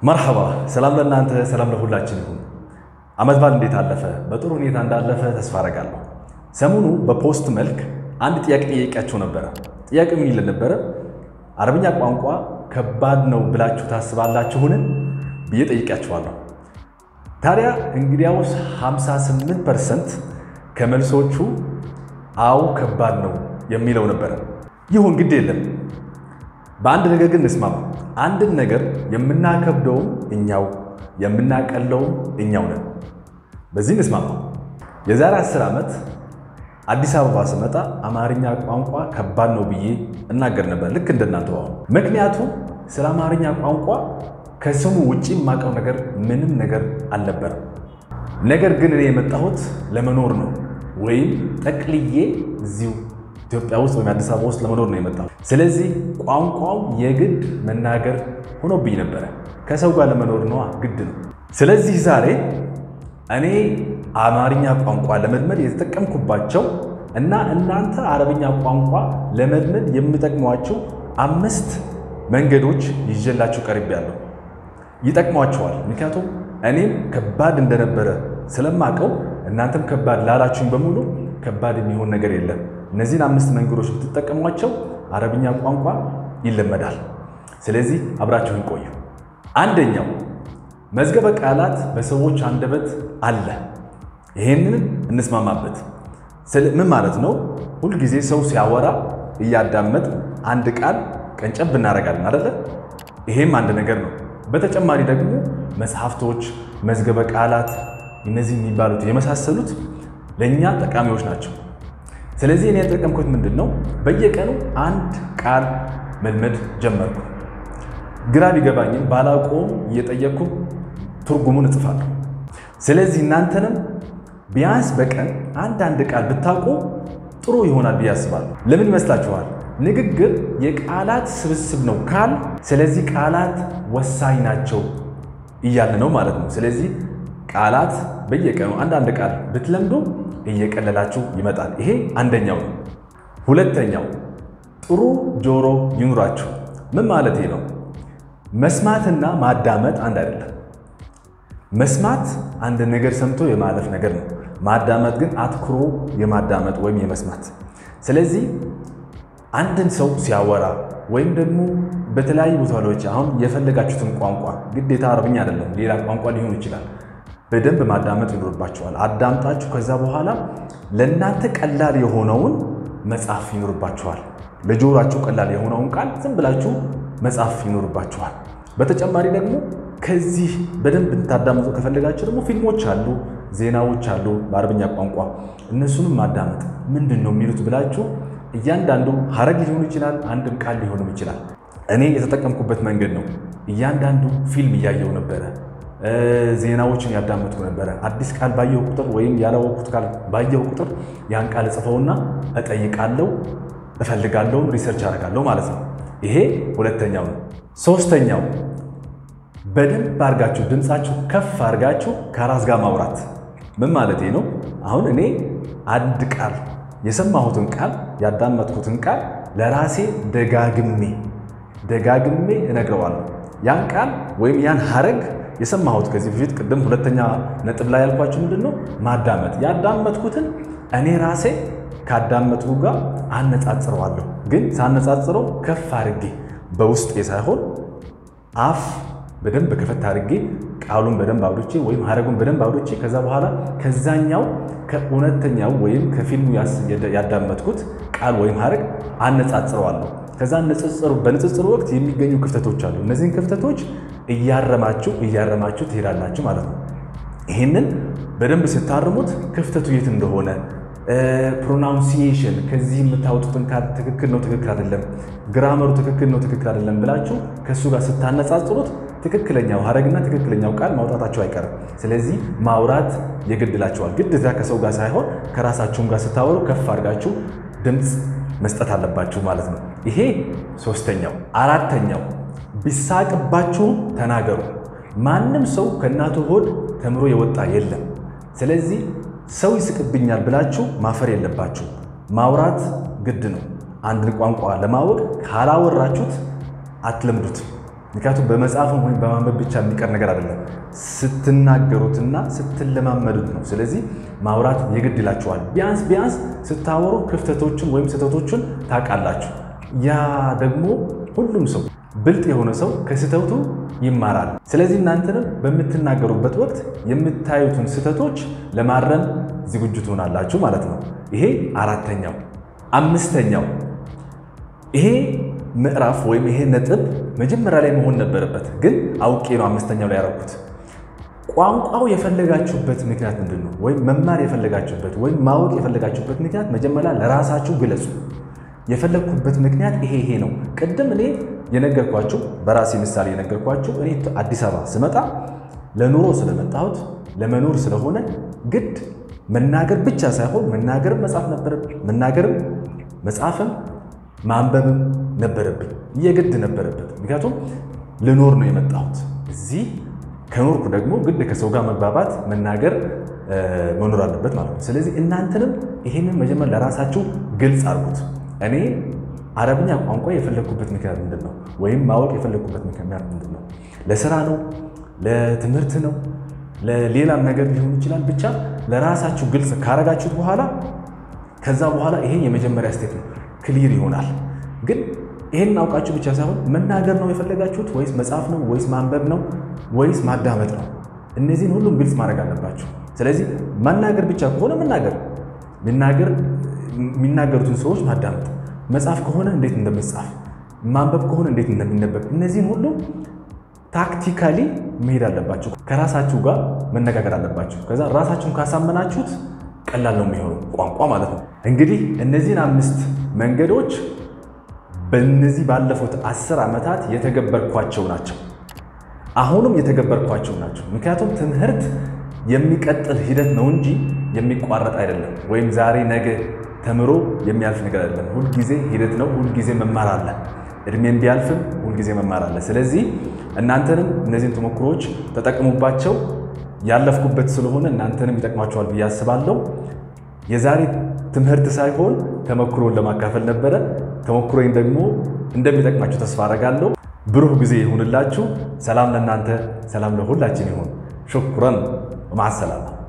መርሐባ ሰላም ለእናንተ ሰላም ለሁላችን ይሁን። ዓመት በዓል እንዴት አለፈ? በጥሩ ሁኔታ እንዳለፈ ተስፋ አደርጋለሁ። ሰሞኑ በፖስት መልክ አንድ ጥያቄ ጠየቂያቸው ነበረ። ጥያቄ ምን ይል ነበረ? አረብኛ ቋንቋ ከባድ ነው ብላችሁ ታስባላችሁን ብዬ ጠይቂያችኋለሁ። ታዲያ እንግዲያውስ 58 ፐርሰንት ከመልሶቹ አው ከባድ ነው የሚለው ነበረ። ይሁን ግድ የለም በአንድ ነገር ግን እንስማማ። አንድን ነገር የምናከብደውም እኛው የምናቀለውም እኛው ነን። በዚህ እንስማማ። የዛሬ አስር ዓመት አዲስ አበባ ስመጣ አማርኛ ቋንቋ ከባድ ነው ብዬ እናገር ነበር፣ ልክ እንደናንተ አሁን። ምክንያቱም ስለ አማርኛ ቋንቋ ከስሙ ውጭ የማውቀው ነገር ምንም ነገር አልነበረም። ነገር ግን እኔ የመጣሁት ለመኖር ነው፣ ወይም ጠቅልዬ እዚሁ ኢትዮጵያ ውስጥ ወይም አዲስ አበባ ውስጥ ለመኖር ነው የመጣሁት። ስለዚህ ቋንቋው የግድ መናገር ሆኖብኝ ነበረ። ከሰው ጋር ለመኖር ነዋ፣ ግድ ነው። ስለዚህ ዛሬ እኔ አማርኛ ቋንቋ ለመልመድ የተጠቀምኩባቸው እና እናንተ አረብኛ ቋንቋ ለመልመድ የምጠቅሟቸው አምስት መንገዶች ይዤላችሁ ቀርቤያለሁ። ይጠቅሟቸዋል። ምክንያቱም እኔም ከባድ እንደነበረ ስለማቀው እናንተም ከባድ ላላችሁኝ በሙሉ ከባድ የሚሆን ነገር የለም። እነዚህን አምስት መንገዶች ብትጠቀሟቸው አረብኛ ቋንቋ ይለመዳል። ስለዚህ አብራችሁን ቆዩ። አንደኛው መዝገበ ቃላት በሰዎች አንደበት አለ። ይሄንን እንስማማበት። ምን ማለት ነው? ሁልጊዜ ሰው ሲያወራ እያዳመጥ አንድ ቃል ቀንጨብ እናደርጋለን አደለ? ይሄም አንድ ነገር ነው። በተጨማሪ ደግሞ መጽሐፍቶች፣ መዝገበ ቃላት እነዚህ የሚባሉት የመሳሰሉት ለእኛ ጠቃሚዎች ናቸው። ስለዚህ እኔ የተጠቀምኩት ምንድን ነው? በየቀኑ አንድ ቃል መልመድ ጀመርኩ። ግራ ቢገባኝም ባላውቀውም እየጠየቅኩ ትርጉሙን እጽፋለሁ። ስለዚህ እናንተንም ቢያንስ በቀን አንድ አንድ ቃል ብታውቁ ጥሩ ይሆናል ብዬ አስባለሁ። ለምን ይመስላችኋል? ንግግር የቃላት ስብስብ ነው ካል፣ ስለዚህ ቃላት ወሳኝ ናቸው እያልን ነው ማለት ነው። ስለዚህ ቃላት በየቀኑ አንዳንድ ቃል ብትለምዱ እየቀለላችሁ ይመጣል። ይሄ አንደኛው ነው። ሁለተኛው ጥሩ ጆሮ ይኑራችሁ። ምን ማለት ነው? መስማትና ማዳመጥ አንድ አይደለም። መስማት አንድ ነገር ሰምቶ የማለፍ ነገር ነው። ማዳመጥ ግን አትኩሮ የማዳመጥ ወይም የመስማት። ስለዚህ አንድን ሰው ሲያወራ ወይም ደግሞ በተለያዩ ቦታዎች አሁን የፈለጋችሁትን ቋንቋ ግዴታ አረብኛ አይደለም፣ ሌላ ቋንቋ ሊሆን ይችላል በደንብ ማዳመጥ ይኖርባችኋል። አዳምጣችሁ ከዛ በኋላ ለእናንተ ቀላል የሆነውን መጻፍ ይኖርባችኋል። ለጆሯችሁ ቀላል የሆነውን ቃል ዝም ብላችሁ መጻፍ ይኖርባችኋል። በተጨማሪ ደግሞ ከዚህ በደንብ እንታዳምጡ ከፈለጋችሁ ደግሞ ፊልሞች አሉ፣ ዜናዎች አሉ በአረብኛ ቋንቋ እነሱንም ማዳመጥ ምንድን ነው የሚሉት ብላችሁ እያንዳንዱ ሀረግ ሊሆኑ ይችላል፣ አንድም ቃል ሊሆንም ይችላል። እኔ የተጠቀምኩበት መንገድ ነው። እያንዳንዱ ፊልም እያየው ነበረ ዜናዎችን ያዳመጥኩ ነበረ። አዲስ ቃል ባየው ቁጥር ወይም ያላወቅኩት ቃል ባየው ቁጥር ያን ቃል እጽፈውና እጠይቃለሁ፣ እፈልጋለሁ፣ ሪሰርች አደርጋለሁ ማለት ነው። ይሄ ሁለተኛው ነው። ሶስተኛው በደንብ አድርጋችሁ ድምፃችሁ ከፍ አድርጋችሁ ከራስ ጋር ማውራት። ምን ማለት ነው? አሁን እኔ አንድ ቃል የሰማሁትን ቃል ያዳመጥኩትን ቃል ለራሴ ደጋግሜ ደጋግሜ እነግረዋለሁ። ያን ቃል ወይም ያን ሀረግ የሰማሁት ከዚህ በፊት ቅድም ሁለተኛ ነጥብ ላይ ያልኳችሁ ምንድን ነው? ማዳመጥ። ያዳመጥኩትን እኔ ራሴ ካዳመጥኩ ጋር አነጻጽረዋለሁ። ግን ሳነጻጽረው ከፍ አድርጌ በውስጤ ሳይሆን አፍ በደንብ ከፈት አድርጌ ቃሉን በደንብ አውዶቼ ወይም ሀረጉን በደንብ አውዶቼ ከዛ በኋላ ከዛኛው ከእውነተኛው ወይም ከፊልሙ ያዳመጥኩት ቃል ወይም ሀረግ አነጻጽረዋለሁ። ከዛ በንጽጽሩ ወቅት የሚገኙ ክፍተቶች አሉ። እነዚህን ክፍተቶች እያረማችሁ እያረማችሁ ትሄዳላችሁ ማለት ነው። ይህንን በደንብ ስታርሙት ክፍተቱ የት እንደሆነ ፕሮናውንሲዬሽን ከዚህ የምታወጡትን ቃል ትክክል ነው፣ ትክክል አይደለም፣ ግራመሩ ትክክል ነው፣ ትክክል አይደለም ብላችሁ ከእሱ ጋር ስታነጻጽሩት ትክክለኛው ሀረግና ትክክለኛው ቃል ማውጣታቸው አይቀርም። ስለዚህ ማውራት የግድላቸዋል። ግዴታ ከሰው ጋር ሳይሆን ከራሳችሁም ጋር ስታወሩ ከፍ አድርጋችሁ ድምፅ መስጠት አለባችሁ ማለት ነው። ይሄ ሶስተኛው። አራተኛው ቢሳቅባችሁም ተናገሩ። ማንም ሰው ከእናቱ ሆድ ተምሮ የወጣ የለም። ስለዚህ ሰው ይስቅብኛል ብላችሁ ማፈር የለባችሁ። ማውራት ግድ ነው። አንድን ቋንቋ ለማወቅ ካላወራችሁት አትለምዱት። ምክንያቱም በመጽሐፍም ወይም በማንበብ ብቻ የሚቀር ነገር አይደለም፣ ስትናገሩትና ስትለማመዱት ነው። ስለዚህ ማውራት የግድ ይላችኋል። ቢያንስ ቢያንስ ስታወሩ ክፍተቶችን ወይም ስህተቶችን ታውቃላችሁ። ያ ደግሞ ሁሉም ሰው ብልጥ የሆነ ሰው ከስህተቱ ይማራል። ስለዚህ እናንተንም በምትናገሩበት ወቅት የምታዩትን ስህተቶች ለማረም ዝግጁ ትሆናላችሁ ማለት ነው። ይሄ አራተኛው። አምስተኛው ይሄ ምዕራፍ ወይም ይሄ ነጥብ መጀመሪያ ላይ መሆን ነበረበት፣ ግን አውቄ ነው አምስተኛው ላይ ያደረኩት። ቋንቋው የፈለጋችሁበት ምክንያት ምንድን ነው? ወይም መማር የፈለጋችሁበት ወይም ማወቅ የፈለጋችሁበት ምክንያት መጀመሪያ ለራሳችሁ ግለጹ። የፈለግኩበት ምክንያት ይሄ ይሄ ነው። ቅድም እኔ የነገርኳችሁ በራሴ ምሳሌ የነገርኳችሁ እኔ አዲስ አበባ ስመጣ ለኑሮ ስለመጣሁት ለመኖር ስለሆነ ግድ መናገር ብቻ ሳይሆን መናገርም መጻፍ ነበረብኝ። መናገርም መጻፍም ማንበብም ነበረብኝ፣ የግድ ነበረበት። ምክንያቱም ልኖር ነው የመጣሁት እዚህ። ከኖርኩ ደግሞ ግድ ከሰው ጋር መግባባት፣ መናገር መኖር አለበት ማለት ነው። ስለዚህ እናንተንም ይሄንን መጀመር ለራሳችሁ ግልጽ አድርጉት። እኔ አረብኛ ቋንቋ የፈለግኩበት ምክንያት ምንድን ነው? ወይም ማወቅ የፈለግኩበት ምክንያት ምንድን ነው? ለስራ ነው? ለትምህርት ነው? ለሌላም ነገር ሊሆን ይችላል። ብቻ ለራሳችሁ ግልጽ ካረጋችሁት በኋላ ከዛ በኋላ ይሄ የመጀመሪያ ስቴፕ ነው፣ ክሊር ይሆናል። ግን ይሄንን አውቃችሁ ብቻ ሳይሆን መናገር ነው የፈለጋችሁት ወይስ መጻፍ ነው ወይስ ማንበብ ነው ወይስ ማዳመጥ ነው? እነዚህን ሁሉም ግልጽ ማድረግ አለባችሁ። ስለዚህ መናገር ብቻ ከሆነ መናገር መናገር የሚናገሩትን ሰዎች ማዳመጥ፣ መጻፍ ከሆነ እንዴት እንደመጻፍ፣ ማንበብ ከሆነ እንዴት እንደሚነበብ፣ እነዚህን ሁሉ ታክቲካሊ መሄድ አለባችሁ። ከራሳችሁ ጋር መነጋገር አለባችሁ። ከዛ ራሳችሁን ካሳመናችሁት ቀላል ነው የሚሆነው ቋንቋ ማለት ነው። እንግዲህ እነዚህን አምስት መንገዶች በእነዚህ ባለፉት አስር ዓመታት የተገበርኳቸው ናቸው። አሁንም የተገበርኳቸው ናቸው። ምክንያቱም ትምህርት የሚቀጥል ሂደት ነው እንጂ የሚቋረጥ አይደለም። ወይም ዛሬ ነገ ተምሮ የሚያልፍ ነገር አይደለም። ሁልጊዜ ሂደት ነው። ሁልጊዜ መማር አለ። እድሜም ቢያልፍም ሁልጊዜ መማር አለ። ስለዚህ እናንተንም እነዚህን ተሞክሮዎች ተጠቅሙባቸው። ያለፍኩበት ስለሆነ እናንተንም ይጠቅማቸዋል ብዬ አስባለሁ። የዛሬ ትምህርት ሳይሆን ተሞክሮን ለማካፈል ነበረ። ተሞክሮኝ ደግሞ እንደሚጠቅማችሁ ተስፋ አደርጋለሁ። ብሩህ ጊዜ ይሁንላችሁ። ሰላም ለእናንተ፣ ሰላም ለሁላችን ይሁን። ሹክረን ማሰላማ